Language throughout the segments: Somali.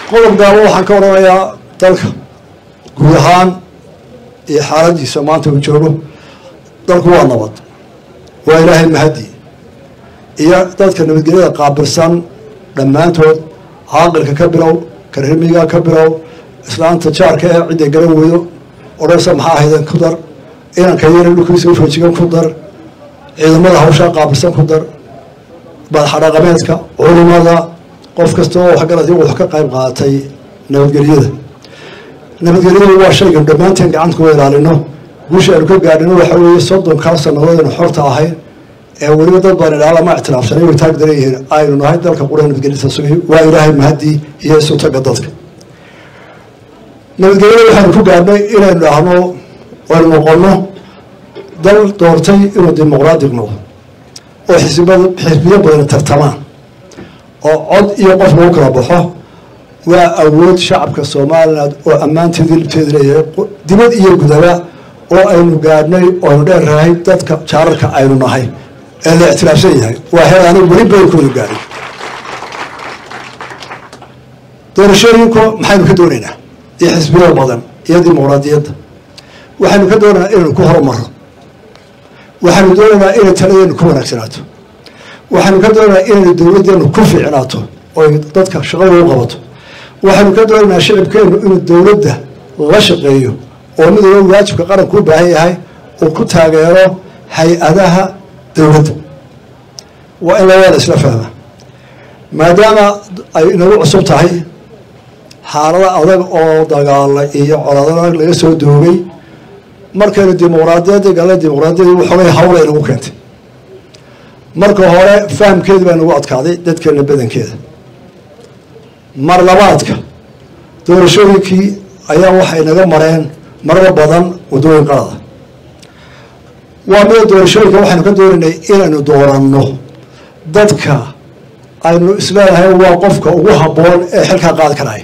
qodob gaabo waxaan ka odhanayaa dalka guud ahaan iyo xaaladiisa maanta uu joogo dalku waa nabad waa ilaahay mahadi iyo dadka nabadgelyada qaabilsan dhammaantood caaqilka ka bilow karrimiga ka bilow islaanta jaarka ee cidday garan weydo odhansa maxaa ahayden ku dar inanka yara dhulkiisa ufoojigan ku dar ciidamada hawshaa qaabilsan ku dar madaxadhaqameedka culimada qof kasta oo waxgarad wax ka qayb qaatay nabadgelyada nabadgelyadu waa shaygan dhammaanteen gacanta kuwa ilaalino guusha aynu ka gaadhino waxa weeye soddonkaa sannadood aynu xorta ahayn ee weliba dad baan idhaha lama ictiraafsanay way taag daran yihiin aynu nahay dalka qura nabadgelyada sugay waa ilaahay mahadii iyo isutaga dadka nabadgelyada waxaynu ku gaadhnay inaynu dhahno aynu noqono dal doortay inuu dimuqraadiq noqdo oo xisbiyada xisbiyo badan tartamaan oo cod iyo qof lagu kala baxo waa awood shacabka somaliland oo ammaanteedii libteeda leeyahay dibad iyo gudaba oo aynu gaadhnay oo aynu dheerrahay dadka jaararka aynu nahay ee la ictiraafsan yahay waa heer anigu weli baylkooda gaadhay doorashooyinku maxaynu ka doonaynaa iyo xisbiyo badan iyo dimuqraadiyadda waxaynu ka doonaynaa inaynu ku horumaro waxaynu doonaynaa inay taladeenu ku wanaagsanaato waxaynu ka doonaynaa inaynu dowladdeenu ku fiicnaato oy dadka shaqada u qabato waxaynu ka doonaynaa shicibkeenu inuu dowladda la shaqeeyo oo mid walba waajibka qaranku u baahan yahay uu ku taageero hay-adaha dowladda waa in labada isla fahma maadaama ay inagu cusub tahay xaalada adag oo dagaala iyo coladag laga soo doogay markaynu dimuqraadiyadda gala dimuqraadiyadda waxoogay hawlay nagu keentay marka hore fahamkeedi baa nagu adkaaday dadkeena badankeeda mar labaadka doorashooyinkii ayaa waxay naga mareen marba badan waddooyin qalada waa mida doorashooyinka waxaynu ka doonaynay inaynu dooranno dadka aynu isleenahay waa qofka ugu habboon ee xilkaa qaadi karaya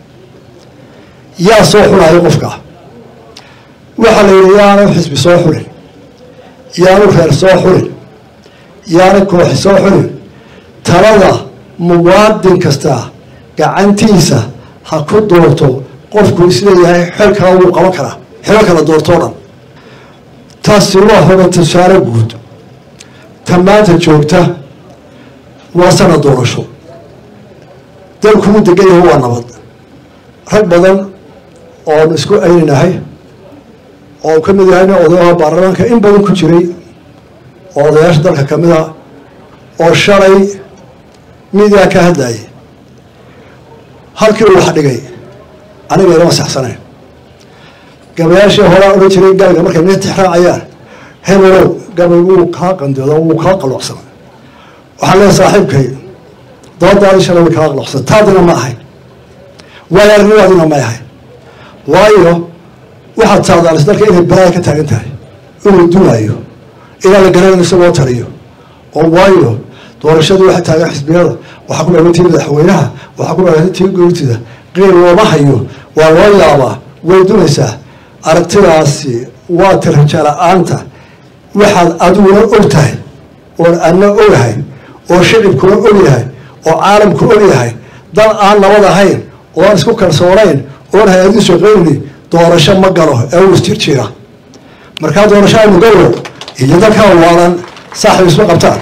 yaa soo xulayo qofka waxaa la yidhi yaanu xisbi soo xulin yaanu reer soo xulin yaanu kooxi soo xulin talada muwaadin kasta gacantiisa ha ku doorto qofku isleeyahay xilkaa wuu qaban karaa xilo kala doortoo dhan taasi waa hoga tusaale guud ta maanta joogta waa sanad doorasho dalkuu degan yahay waa nabad rag badan oonu isku ayninahay oo ka mid yahayna odayaha baarlamaanka in badan ku jiray oo odayaasha dalka ka mid a oo shalay midiyaa ka hadlayay halkii uu wax dhigay aniga ilama saxsanayn gabayaashii horaa odhan jiray gabayga markay nin tixraacayaan hebelow gabay wuu kaa qandooda wuu kaa qaloocsana waxaan leehay saaxiibkay doodaadii shalay way kaa qaloocsana taadina ma ahay waayo arnimaadina may ahay waayo waxaad saadaalis dalka inay balaaya ka taagan tahay inuu duwaayo ilaa la garanayno isagoo taliyo oo waayo doorashadii waxay taagan xisbiyada waxaa ku dhagan tii madaxweynaha waxaa ku dhagan tii goortida qiil looma hayo waa loo yaabaa way dunaysaa aragtidaasi waa tiraja la-aanta waxaad adiguna og tahay oon adna ogahay oo shicibkuna og yahay oo caalamku og yahay dal aan nabad ahayn oo aan isku kalsoonayn oon hay-adii shaqeyni doorasho ma galo ee uu isjirjiira markaa doorasho aynu galo iyo dalkaa waalan saaxib isma qabtaan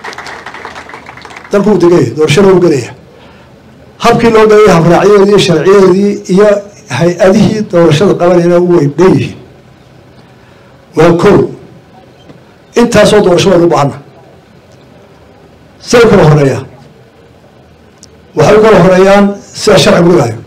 dalku uu degaya doorashana u gelaya habkii loo galaya habraacyadeedii iyo sharciyadeedii iyo hay-adihii doorashada qabanayna way dheeyihiin waa kow intaasoo doorasho waynu u baahana say u kala horeeyaan waxay u kala horeeyaan sida sharcigu dhigaayo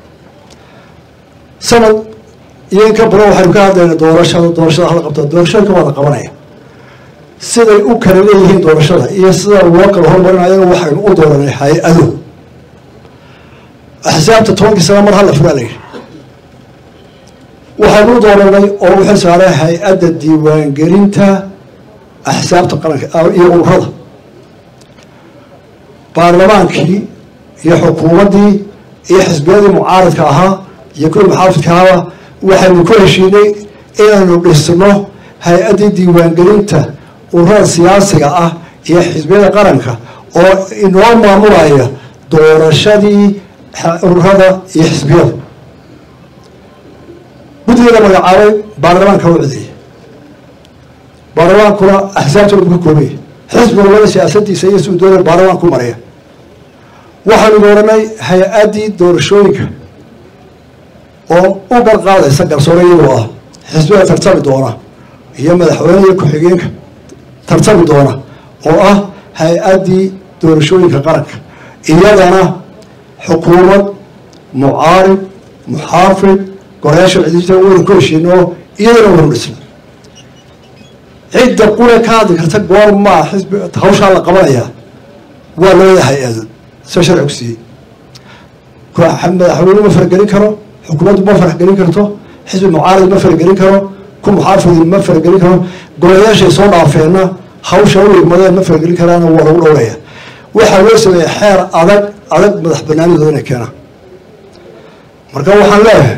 sanad iyo in ka badan waxaynu ka hadlayna doorashada doorashada hala qabta doorashooyinka waa la qabanaya siday u kala leeyihiin doorashada iyo sida loo kala hormarinayana waxaynu u dooranay hay-ado axsaabta tobankii sana mar hala furaa layidhi waxaynu u dooranay oo u xil saaray hay-adda diiwaangelinta axsaabta qaranka iyo ururada baarlamaankii iyo xukuumaddii iyo xisbiyadii mucaaradka ahaa iyo kuwii muxaafidka ahaaba waxaynu ku heshiinay inaynu dhisno hay-addii diiwaangelinta ururada siyaasiga ah iyo xisbiyada qaranka oo inoo maamulaya doorashadii ururada iyo xisbiyada guddigeeda magacaabay baarlamaanka u codeeyey baarlamaankuna axsaabtooda bu ka koobaya xisbi walbada siyaasadiisa iyo suudooda baarlamaanku maraya waxaanu dooranay hay-addii doorashooyinka oo u garqaadaysa garsoore iyagoo ah xisbiga tartami doona iyo madaxweyne iyo ku-xigeenka tartami doona oo ah hay-addii doorashooyinka qaranka iyadana xukuumad mucaarib muxaafid gorayaasha cidita waynu ku heshiino iyadana waynu dhisna cidda qure ka hadli karta goor maa xisbi hawshaa la qabanayaa waa labada hay-ado soo sharcigu siiyey madaxweyne ma faragelin karo xukuumaddu ma faragelin karto xisbi mucaarid ma faragelin karo ku muxaafidi ma faragelin karo golayaashay soo dhaafeenna hawsha u igmadeen ma faragelin karaana waa lagu dhowraya waxaa loo sameeyey xeer adag adag madax banaanidooda inay keenaan marka waxaan leeyahay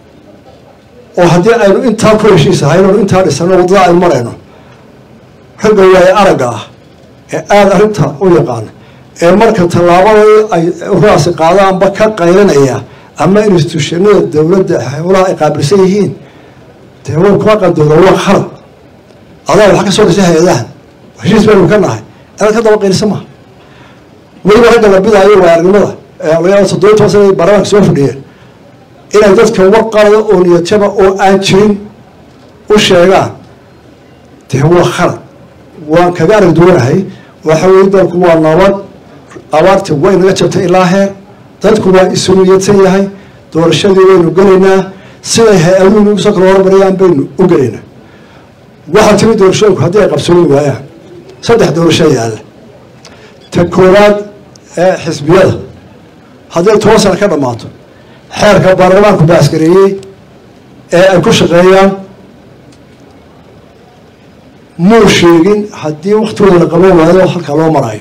oo haddii aynu intaa ku heshiisahayn oonu intaa dhisano waddada aynu marayno ragga waaye aragga ah ee aada arrinta u yaqaana ee marka tallaabadii ay uraasi qaadaanba ka qaylinaya ama institutionada dowladda howlaha ay qaabilsan yihiin dee way kuma qandooda waa khalad adaa waxa ka soo dhisay hay-adahan heshiis baynu ka nahay inaad ka daba qaylisa maha weliba ragga la bidaayo waa aragnimada ee toddobiyi toban sana baarlamaanka soo fadhiyeen inay dadka warqalada oo niyataba oo aan jirin u sheegaan dee waa khalad waan kaga arag duwanahay waxa weye dalku waa nabad abaarti way naga jabtay ilaa heer dadku waa isu niyadsan yahay doorashadii waynu gelaynaa siday hay-aduhu nagu soo kala hormarayaan baynu u gelaynaa waxaa timi doorashooyinku haddii ay qabsoomi waayaan saddex doorasho yaalla ta koowaad ee xisbiyada hadday toban sana ka dhammaato xeerka baarlamaanku baaskareeyey ee ay ku shaqeeyaan muu sheegin haddii waktigooda la qaban waayo halkaa loo marayo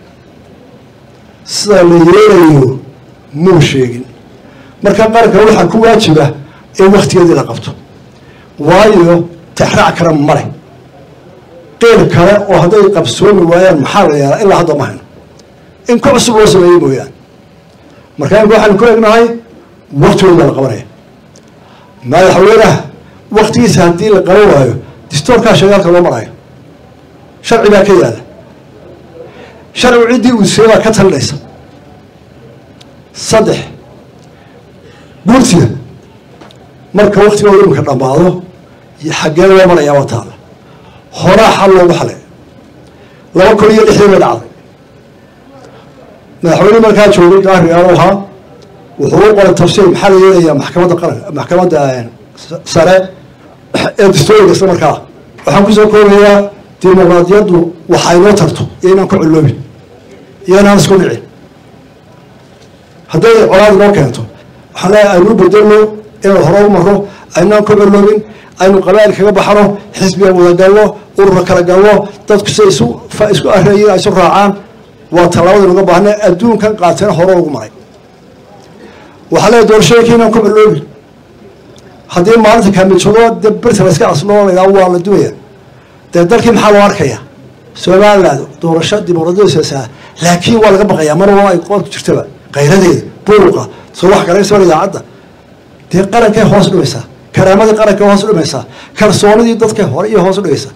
sida la yeelayo muu sheegin marka qaranka waxaa ku waajiba in waktigeedii la qabto waayo tixraac kale male qeyr kale oo hadday qabsoomi waayaan maxaa la yeelaa ilaa hadda ma hayno in ku cusub loo sameeyey mooyaan marka imka waxaanu ku egnahay waktigooda baa la qabanaya madaxweynaha waktigiisa haddii la qaban waayo distoorkaa shagaalka loo marayo sharci baa ka yaala sharcigu ciddii uu seebaa ka talinaysa saddex guurtiga marka waktigooda imika dhammaado xaggee loo marayaa waa taala horaa xal loogu xalay laba kun iyo lixdii bay dhacday madaxweyne markaa joogay gaarigaal ahaa wuxuu u qoray tafsiir maxaa la yeelayaa maxkamadda qaran maxkamadda sare ee dastooriga isla markaa waxaan kusoo koobayaa dimuqraadiyaddu waxay noo tarto iyo inaan ku ciloobin iyo inaan isku dhicin hadday colaad noo keento waxaan leeyahay aynu bedelno inaan hore u marno aynaan ku ciloobin aynu qabaa'il kaga baxno xisbiga wada galno urura kala galno dadku siday isu isku areeyiin ay isu raacaan waa tallaabada nuga baahna adduunkan qaatena hore ugu maray waxaa leeyahay doorashooyinka inaan ku ciloobin haddii maalinta kaamijado de birta la iska asloo laydhaha waa la duwaya dee dalkii maxaa loo arkaya somaliland doorasho dimuqraadiyada siyaasaa laakiin waa laga baqayaa mar walba ay qoorku jirtaba kayradeeda buuqa soo wax garaysa idaacadda dee qarankay hoos dhimaysaa karaamadii qarankay hoos dhimaysaa kalsoonidii dadkay hore iyo hoos dhigaysaa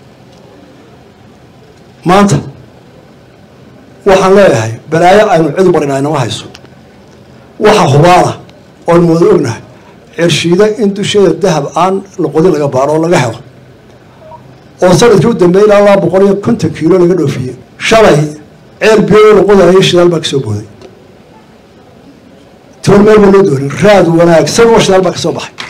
maanta waxaan leeyahay balaayo aynu cidu marina inama hayso waxa hubaana oonu wada ognahay cirshiida in dusheeda dahab aan loqodin laga baaro oo laga helo oo sanadkii u dambeeyay ilaa laba boqol iyo konton kiilo laga dhoofiyey shalay ceel biyo loqodayo shidaal baa kasoo booday toon meel baa loo doonin raad wanaagsan oo shidaal baa kasoo baxay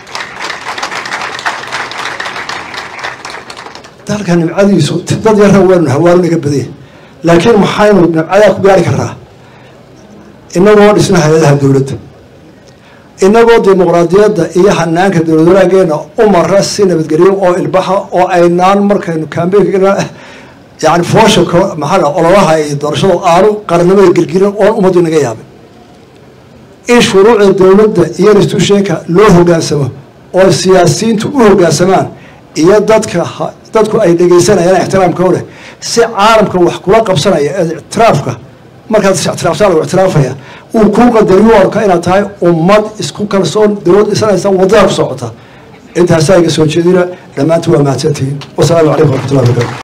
dalka nimcadiisu dad yarra waynu hawaanu naga badanya laakiin maxaynu nimcadaa ku gaari karnaa inagoo dhisna hay-adaha dowladda inagoo dimuqraadiyadda iyo hanaanka dowlad wanaageena u mara si nabadgelyo oo ilbaxa oo aynaan markaynu kambeynka yani foosha maxaa ololaha iyo doorashada aanu qarannimada gelgelin oon ummaddu inaga yaabin in shuruucda dowladda iyo institutionka loo hogaansamo oo siyaasiyiintu u hogaansamaan iyo dadka dadku ay dhegaysanayaan ixtiraamkooda si caalamka wax kula qabsanaya ee ictiraafka markaad is ictiraaftaa lagu ictiraafaya uu kuu qadariyo arka inaad tahay ummad isku kalsoon dowlad dhisanaysa wadada ku socota intaasaa iga soo jeedina dhammaantiin waa mahadsantihiin wasalaamu calaykum waraxmatullahi wabarakatu